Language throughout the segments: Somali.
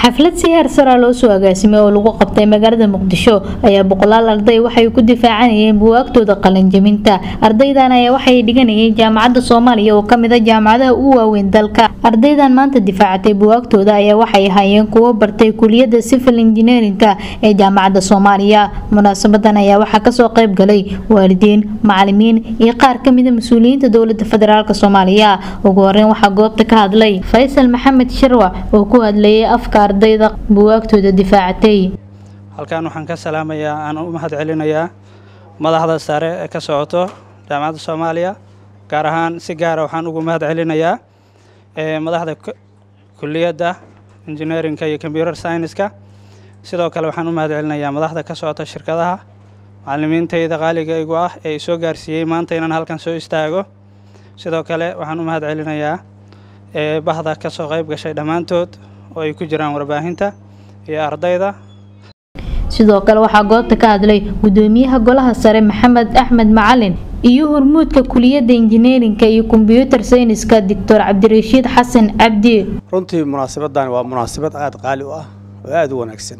xaflad si heer sara loo soo agaasimay oo lagu qabtay magaalada muqdisho ayaa boqolaal arday waxay ku difaacanayeen buwaagtooda qalinjabinta ardaydan ayaa waxay dhiganayeen jaamacadda soomaaliya oo kamid a jaamacadaha ugu waaweyn dalka ardaydan maanta difaacatay buwaagtooda ayaa waxay ahaayeen kuwo bartay kuliyada civil engineerinka ee jaamacadda soomaaliya munaasabadan ayaa waxaa kasoo qayb galay waalidiin macalimiin iyo qaar kamida mas-uuliyiinta dowlada federaalk soomaaliya ugu horeyn waxaa goobta ka hadlay faysal maxamed sharwac oo ku hadlayay afka ardayda buwaagtooda difaacatay halkan waxaan ka salaamayaa aan u mahad celinayaa madaxda sare ee ka socoto jaamacadda soomaaliya gaar ahaan si gaara waxaan ugu mahad celinayaa madaxda kuliyadda engineerinka iyo computer scienceska sidoo kale waxaan u mahad celinayaa madaxda ka socota shirkadaha macalimiintayda qaaliga igu ah ee isoo gaarsiiyey maanta inaan halkan soo istaago sidoo kale waxaan u mahad celinayaa bahda ka soo qayb gashay dhammaantood oo ay ku jiraan warbaahinta iyo ardayda sidoo kale waxaa goobta ka hadlay gudoomiyaha golaha sare maxamed axmed macalin iyo hormuudka kuliyadda injineerinka iyo kombyuutar sayniska doctor cabdirashiid xasan cabdi runtii munaasabadan waa munaasabad aada qaali u ah oo aada u wanaagsan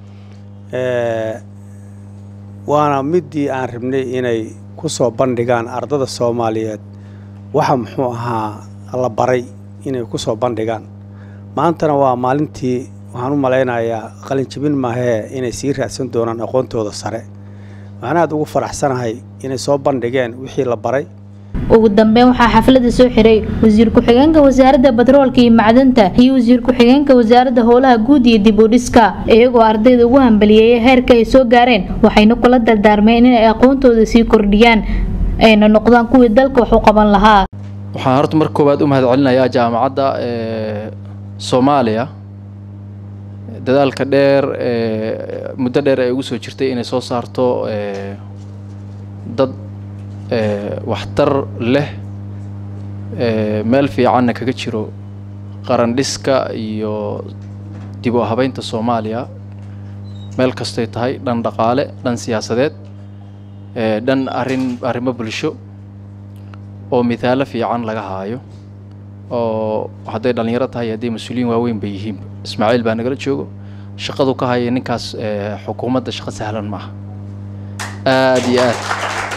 waana midii aan rabnay inay ku soo bandhigaan ardada soomaaliyeed waxa muxuu ahaa la baray inay ku soo bandhigaan maantana waa maalintii waxaan u malaynayaa qalinjabin maahee inay sii raadsan doonaan aqoontooda sare waxaan aada ugu faraxsanahay inay soo bandhigeen wixii la baray ugu dambeyn waxaa xaflada soo xiray wasiir ku-xigeenka wasaaradda batroolka iyo macdanta iyo wasiir ku-xigeenka wasaaradda howlaha guud iyo dib u dhiska iyagoo ardayda ugu hambaliyeeyay heerka ay soo gaareen waxayna kula dardaarmeen inay aqoontooda sii kordhiyaan ayna noqdaan kuwii dalka wax u qaban lahaa waxaan horta marka koowaad u mahad celinayaa jaamacadda soomaaliya dadaalka dheer muddo dheer ay ugu soo jirtay inay soo saarto dad waxtar leh meel fiicanna kaga jiro qarandhiska iyo dib u habeynta soomaaliya meel kastay tahay dhan dhaqaale dhan siyaasadeed dhan arrin arrimo bulsho oo mithaalo fiican laga haayo oo hadday dhallinyaro tahay hadday mas-uuliyiin waaweyn bay yihiin ismaaciil baa nagala joogo shaqadu ka haya ninkaas xukuumadda shaqo sahlan maaha aada iyo aad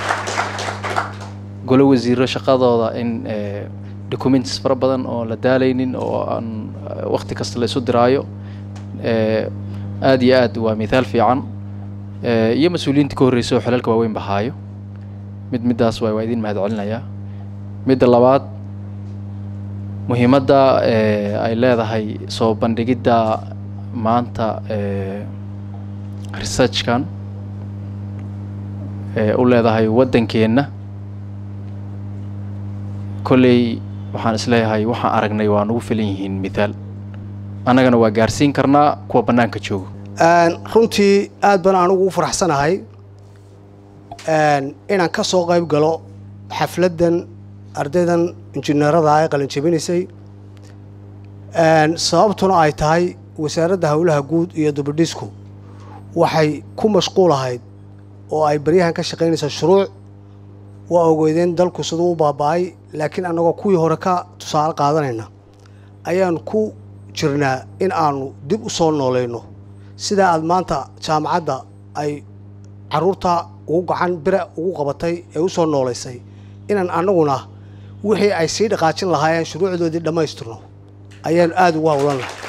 golo wasiiro shaqadooda in documents fara badan oo la daalaynin oo aan wakti kasta la isu diraayo aada iyo aad waa mithaal fiican iyo mas-uuliyiinta ka horreysa oo xelalka waaweyn ba haayo mid middaas waa waa idin mahad celinayaa midda labaad muhiimadda ay leedahay soo bandhigidda maanta researchkan u leedahay waddankeenna kolley waxaan isleeyahay waxaan aragnay waa nagu filan yihiin mithaal annagana waa gaarsiin karnaa kuwa bannaanka joogo runtii aad baan anugu u faraxsanahay inaan ka soo qayb galo xafladdan ardaydan injineerada ay qalinjabinaysay sababtuna ay tahay wasaaradda howlaha guud iyo dubadhisku waxay ku mashquul ahayd oo ay baryahan ka shaqaynaysaa shuruuc waa ogeydeen dalku siduu u baaba-ay laakiin annagoo kuwii hore ka tusaale qaadanayna ayaan ku jirnaa in aanu dib u soo noolayno sidaa aad maanta jaamacadda ay caruurta ugu gacan bira ugu qabatay ee u soo noolaysay inaan annaguna wixii ay sii dhaqaajin lahaayeen shuruucdoodii dhammaystirno ayaan aada ugu howlan lahay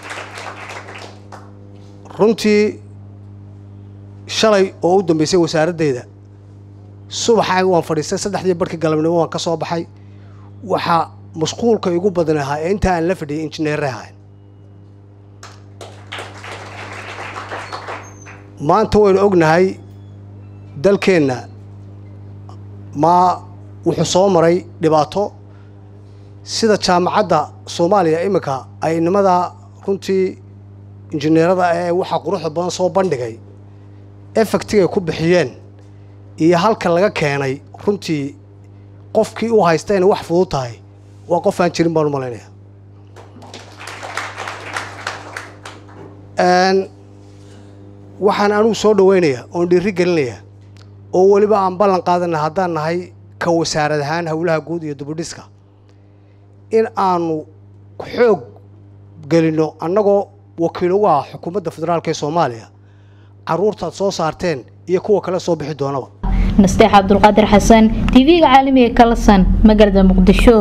runtii shalay oo u dambeysay wasaaraddeeda subaxa waan fadhiistay saddexdii barhkii galabnimo waan ka soo baxay waxaa mashquulka igu badan ahaa ee intaa aan la fadhiyay injineerre ahayn maanta waynu ognahay dalkeenna maa wuxuu soo maray dhibaato sida jaamacadda soomaaliya iminka ay nimada runtii injineerada ee waxaa quruxda badan soo bandhigay efectigay ku bixiyeen iyo halka laga keenay runtii qofkii u haysta inay wax fudud tahay waa qof aan jirin baan u malaynaya waxaan anugu soo dhaweynayaa oon dhiiri gelinayaa oo weliba aan ballan qaadana haddaan nahay ka wasaarad ahaan howlaha guud iyo dubudhiska in aanu xoog gelinno annagoo wakiil ugu ah xukuumadda federaalk ee soomaaliya caruurtaad soo saarteen iyo kuwa kale soo bixi doonaba nasteex cabdulqaadir xasan tv-ga caalamiga kalasan magaalada muqdisho